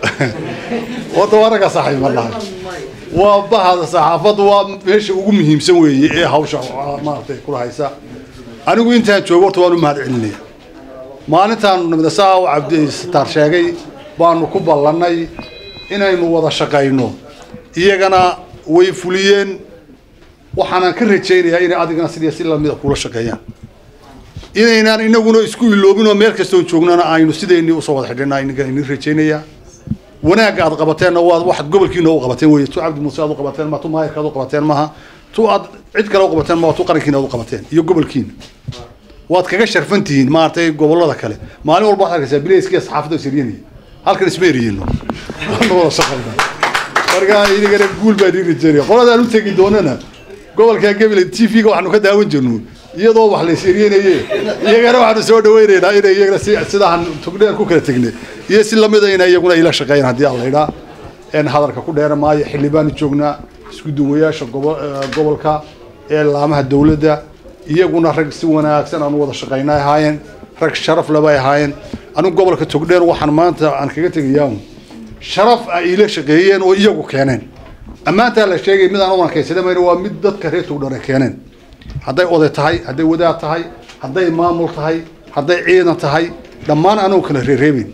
wada waa ragga saaxiib ma dhahay waa bahda saxaafadda waa meesha ugu muhiimsan weeye ee hawsha maaragtay kula haysa anigu intaan joogo horta waan u mahad celinaya maalintaan nabdasaa u cabdisataar sheegay baanu ku ballannay inaynu wada shaqayno iyagana way fuliyeen waxaanan ka rajaynayaa inay adigana sidii si lamida kula shaqeeyaan inaynaan inaguna isku iloobin oo meel kastoon joognana aynu sideennii usoo wada xidhinaa inagan idin rajaynayaa wanaagga aad qabateenna waad waxaad gobolkiina u qabateen weye tu cabdi muuse aad u qabateen ma tu maayirka aad u qabateen maha tu aad cid kale u qabateen ma tu qarankiina aad u qabateen iyo gobolkiina waad kaga sharfan tihiin maaragtay gobollada kale maalin walba waxaad arkaysaa bilayskiya saxaafadda isiryanaya halkan isma eriyeyno waanu wada shaqayna marka idigana guul baa idin rajaynaya qoladaan u tegi doonana gobolka gabiley t v-ga waxaanu ka daawan jirno iyadoo wax la isiryenaye iyagana waxaanu soo dhaweynaynaa inay iyagana si sidaan tugdheer ku kala tegnay iyo si lamida inay iyaguna ila shaqeeyaan haddii aan laydhaa en hadalka ku dheera maayo xildhi baanu joognaa isku duwayaasha gobo gobolka ee laamaha dowladda iyaguna rag si wanaagsan aanu wada shaqayna ahaayeen rag sharaf labay ahaayeen anigu gobolka togdheer waxaan maanta aan kaga tegayaa sharaf ay ila shaqeeyeen oo iyagu keeneen ammaantaa la sheegay mid aan u wanakaysadamayn waa mid dadka reer togdheer ay keeneen hadday oday tahay hadday wadaad tahay hadday maamul tahay hadday ciidan tahay dhammaan anugu kala reereebin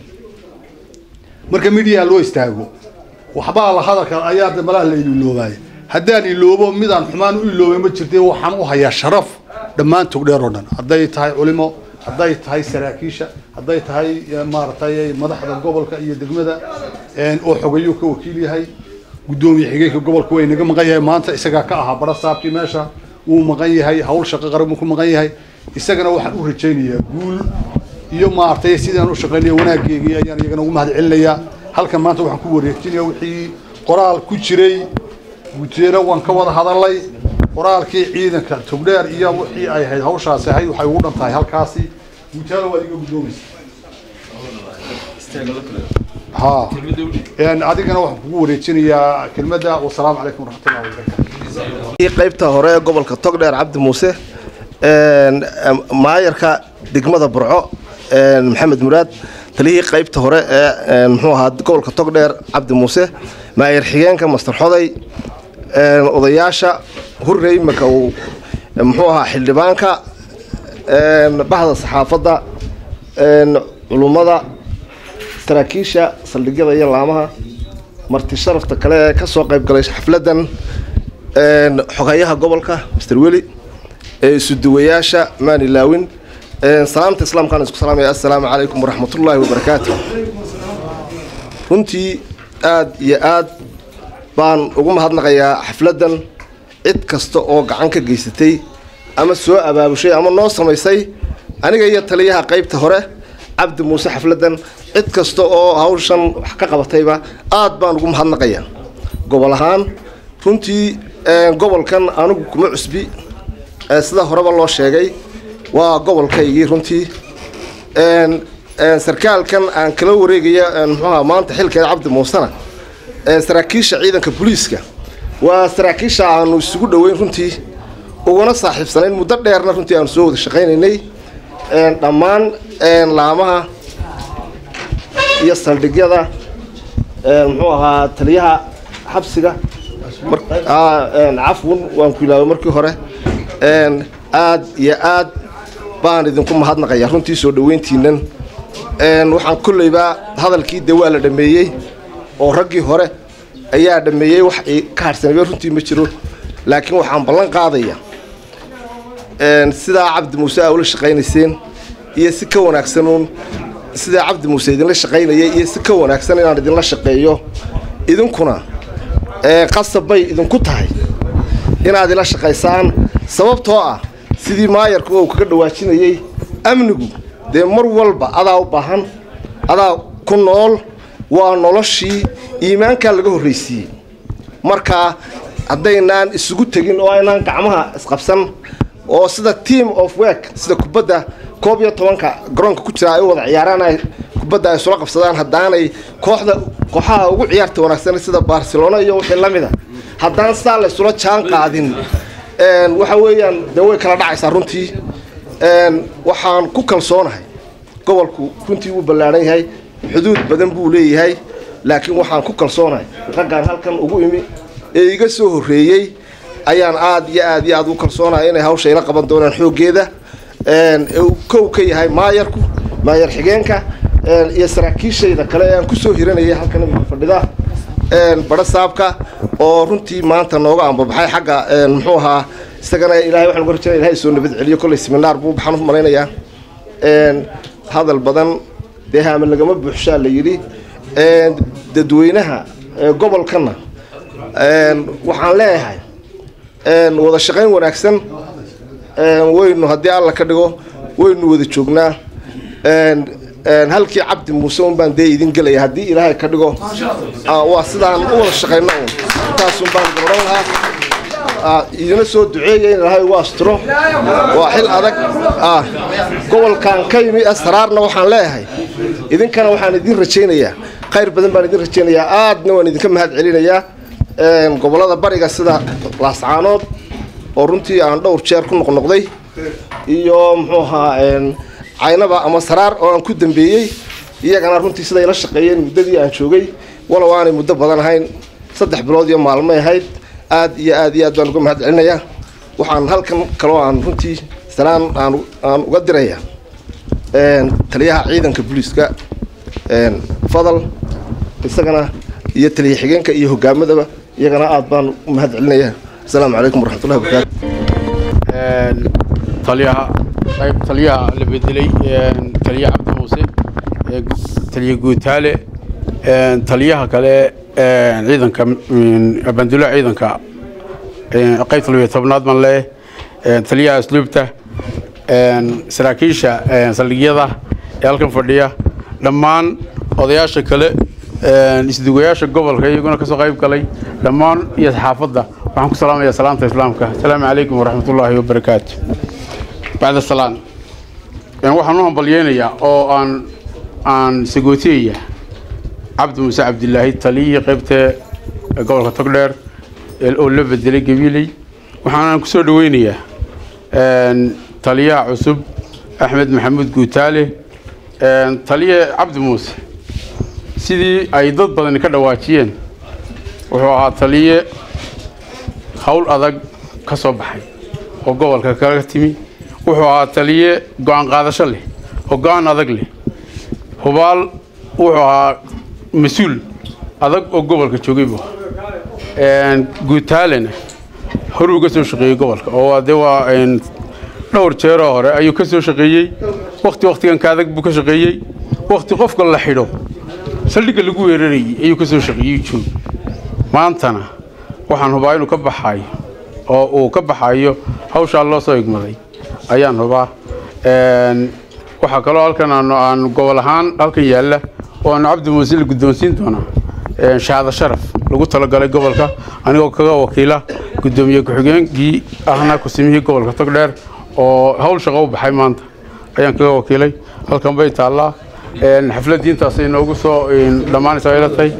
marka midiyaa loo istaago waxbaa la hadalka ayaa de malaha la iloobaaya haddaan iloobo midaan xumaan u iloobay ma jirte waxaan u hayaa sharaf dhammaan togdheer oo dhan hadday tahay culimo hadday tahay saraakiisha hadday tahay maaragtay madaxda gobolka iyo degmada oo xogayuu ka wakiil yahay guddoomiye xigeenka gobolka way naga maqan yahay maanta isagaa ka ahaa bara saabkii meesha wuu maqan yahay hawl shaqo qaran buu ku maqan yahay isagana waxaan u rajaynayaa guul iyo maaragtay sidaan u shaqaynaya wanaaggeygii ayaan iyagana ugu mahad celinayaa halkan maanta waxaan ku wareejinaya wixii qoraal ku jiray guteena waan ka wada hadalay qoraalkii ciidanka togdheer iyo wixii ay ahayd hawshaasi ahayd waxay ugu dhan tahay halkaasi guteena waad iga guddoomaysa ha adigana waxaan kugu wareejinayaa kelmadda wasalaamu calaykum waraxmatullahi wabarakatu qaybta hore ee gobolka togdheer cabdi muuse maayarka degmada burco maxamed muraad taliyihii qaybta hore ee muxuu ahaa gobolka togdheer cabdi muuse maayar xigeenka master xoday odayaasha hurre imika uu muxuu ahaa xildhibaanka bahda saxaafadda culummada saraakiisha saldhigyada iyo laamaha marti sharafta kale ee ka soo qayb galay xafladdan xogayaha gobolka master weli isuduwayaasha maani laawin salaamta islaamkaan isku salaamaya assalaamu calaykum waraxmatullaahi wabarakaatu runtii aad iyo aad baan ugu mahadnaqayaa xafladdan cid kasta oo gacan ka geysatay ama soo abaabushay ama noo samaysay aniga iyo taliyaha qaybta hore cabdi muuse xafladdan cid kasta oo hawshan wax ka qabatayba aad baan ugu mahadnaqayaa gobol ahaan runtii gobolkan anigu kuma cusbi ee sida horeba loo sheegay waa gobolkaygii runtii een een sarkaalkan aan kala wareegaya een muxuuha maanta xilkeeda cabdi muusena ee saraakiisha ciidanka booliiska waa saraakiisha aanu isugu dhoweyn runtii uguna saaxiibsanayn muddo dheerna runtii aanu soo wada shaqaynaynay een dhammaan een laamaha iyo saldhigyada een muxuu ahaa taliyaha xabsiga mar- aa, een cafwan waan ku ilaaway markii hore een aad iyo aad baan idinku mahadnaqayaa runtii soo dhoweyntiinan een waxaan kolleyba hadalkii dee waa la dhameeyey oo raggii hore ayaa dhameeyey wax i ka harsanayba runtii ma jiro laakiin waxaan ballan qaadaya een sidaa cabdi muuse aa ula shaqaynayseen iyo si ka wanaagsanuun sidaa cabdi muuse idinla shaqaynaya iyo si ka wanaagsan inaan idinla shaqeeyo idinkuna ee qasab bay idinku tahay inaad ila shaqaysaan sababtoo ah sidii maayarku uu kaga dhawaajinayey amnigu dee mar walba adaa u baahan adaa ku nool waa noloshii iimaankaa laga horraysiiyey marka haddaynaan isugu tegin oo aynaan gacmaha isqabsan oo sida team of work sida kubadda koob iyo tobanka garoonka ku jira ay u wada ciyaaraan ay kubadda ay isula qabsadaan haddaanay kooxda kooxaha ugu ciyaarta wanaagsan sida barcelona iyo wixii la mida haddaan sidaa la isula jaan qaadin een, waxa weeyaan dee way kala dhacaysaa runtii een, waxaan ku kalsoonahay gobolku runtii wuu ballaadhan yahay xuduud badan buu leeyahay laakiin waxaan ku kalsoonahay raggaan halkan ugu imi ee iga soo horreeyey ayaan aad iyo aad iyo aad u kalsoonahay inay hawsha ila qaban doonaan xooggeeda een, ee uu kow ka yahay maayarku maayar xigeenka een, iyo saraakiishayda kale ee aan ku soo hiranayay halkan imika fadhida een, badho saabka oo runtii maanta nooga ambabaxay xagga een, muxuu ahaa isagana ilaahay waxaan uga rajayna ilahay soo nabad celiyo kolley seminaar buu baxaan u malaynayaa een, hadal badan dee haame lagama buuxshaa la yidhi een, dadweynaha ee gobolkana een, waxaan leeyahay een, wada shaqayn wanaagsan een, waynu haddii alla ka dhigo waynu wada joognaa een, een, halkii cabdi muuse un baan dee idin gelaya haddii ilaahay ka dhigo aa, waa sidaan u wada shaqayno un intaasun baan gabadhan lahaa aa, idina soo duceeya in ilaahay ugu asturo waa xil adag aa, gobolkan ka yimi asraarna waxaan leeyahay idinkana waxaan idin rajaynayaa khayr badan baan idin rajaynayaa aadna waan idinka mahad celinayaa een, gobollada bariga sida laascaanood oo runtii aan dhowr jeer ku noqnoqday iyo muxuu ahaa een, caynaba ama saraar oo aan ku dambeeyey iyagana runtii siday la shaqeeyeen muddadii aan joogay walow aanay muddo badan ahayn saddex bilood iyo maalmay ahayd aad iyo aad iyo aad baan uga mahad celinayaa waxaan halkan kaloo aan runtii salaan aan aan uga dirayaa een, taliyaha ciidanka booliiska een, fadal isagana iyo taliya xigeenka iyo hogaamadaba iyagana aad baan u mahad celinayaa asalaamu calaykum waraxmatullahi wabarakaatu taliyaha qayb taliyaha la bedelay een, taliya cabdi muuse ee gu- taliya guutaale een, taliyaha kale een, ciidanka een, bandulaha ciidanka een, qaybta labiyo tobnaad baan leeyahay een, taliyaha asluubta een, saraakiisha een, saldhigyada ee halkan fadhiya dhammaan odayaasha kale een, isdugayaasha gobolka iyaguna kasoo qayb galay dhammaan iyo saxaafadda waxaan ku salaamayaa salaamta islaamka asalaamu calaykum waraxmatullaahi wabarakaatu bacda salaan een, waxaan u hambalyeynayaa oo aan aan sagootiyaya cabdi muuse cabdilaahi taliyii qaybta gobolka togdheer ee- oo la bedelay gabiiley waxaanaan ku soo dhaweynayaa een, taliyaha cusub axmed maxamuud guutaale een, taliye cabdi muuse sidii ay dad badani ka dhawaajiyeen wuxuu ahaa taliye hawl adag ka soo baxay oo gobolka kaga timi wuxuu ahaa taliye go-aan qaadasho leh oo go-aan adag leh hubaal wuxuu ahaa mas-uul adag oo gobolka joogay buu ahaa guutaalena horuu ka soo shaqeeyey gobolka oo de waa een, dhowr jeeroo hore ayuu ka soo shaqeeyey wakti waktigan ka adag buu ka shaqeeyey wakti qofka la xidho saldhigga lagu weerarayey ayuu ka soo shaqeeyey joog maantana waxaan hubaa inuu ka baxayo oo uu ka baxayo hawshaa loo soo igmaday ayaan hubaa Een, waxaa kaloo halkan aanu aan gobol ahaan halkan yaalla oo aanu cabdi muuse la guddoonsiin doonaa een, shahaado sharaf lagu talagalay gobolka anigoo kaga wakiila gudoomiye ku-xigeenkii ahna kusimihii gobolka togdheer oo hawl shaqo u baxay maanta ayaan kaga wakiilay halkan bay taallaa xafladdii intaasay noogu soo dhammaanaysa ila tahay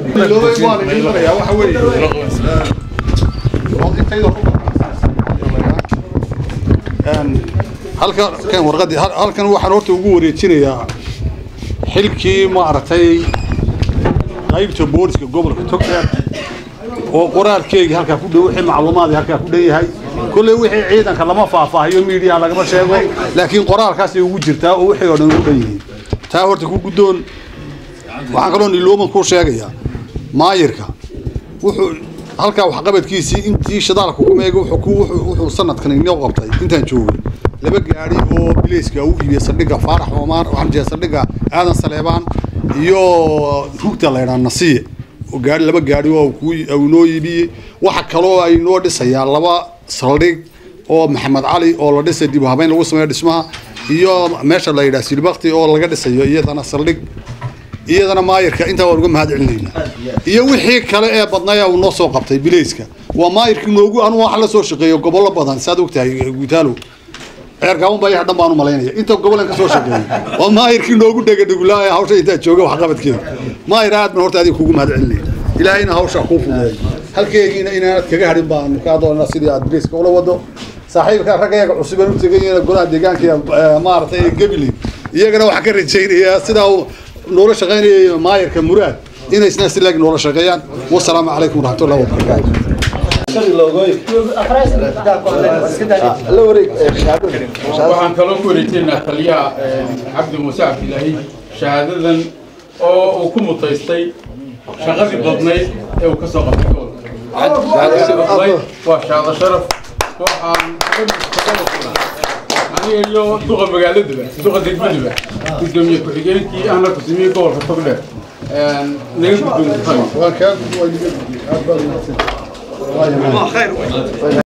halkan warqadii halkan waxaan horta ugu wareejinayaa xilkii maaragtay qaybta booliska gobolka togdheer oo qoraalkeygii halkaa ku dhow wixii macluumaadii halkaa ku dhan yahay kolley wixii ciidanka lama faahfaahiyo miidiyaha lagama sheego laakiin qoraalkaasay ugu jirtaa oo wixii oo dhan ugu dhan yihiin taa horta ku guddoon waxaan kaloo nilooman ku sheegayaa maayirka wuxuu halkaa waxqabadkiisii intii shidaalka ku meega wuxuu sanadkan inoo qabtay intaan joogay laba gaari oo bileyska u iibiyey saldhigga faarax oomaan waxaan jeedaa saldhigga aadan saleebaan iyo rugta la yidhaha nasiye oo gaari laba gaari oo uu noo iibiyey waxa kaloo ay noo dhisayaa laba saldhig oo maxamed cali oo la dhisay dib u habeyn lagu sameeyo dhismaha iyo meesha la yidhaha silbakti oo laga dhisayo iyadana saldhig iyadana maayirka intaa waan uga mahad celinaynaa iyo wixii kale ee badnaya uu noo soo qabtay bileyska waa maayirkii noogu anu waxa la soo shaqeeyo gobollo badan saad ogtahay guutaalo ceerkaaban baa yaha dhan baan u malaynaya inta gobolan ka soo shaqeeyay waa maayirkii noogu dhegadhegulaa hawsha intaa jooga waxqabadkeeda maayir aad baan horta adiga kugu mahad celinaya ilaahayna hawsha kuu fudeeyo halkeegiina inaanad kaga hadhin baan kaa doonaa sidii aad bileyska ula wado saaxiibka raggayaga cusuban u tegayena golaha deegaanka maaragtay gabiley iyagana waxaan ka rajaynayaa sidaa uu noola shaqaynayay maayarka muraad inay isna silaag noola shaqeeyaan wasalaamu calaykum waraxmatullahi wabarakaatu waxaan kaloo ku wareejinaynaa taliyaha cabdi muuse cabdilaahi shahaadadan oo uu ku mutaystay shaqadii badnayd ee uu ka soo qabtay gobolka waa shahaado sharaf waxaan aniga iyo duqa magaaladuba duqa degmaduba gudoomiye ku-xigeenkii ahna kusimiyey gobolka togdheer naga guddoon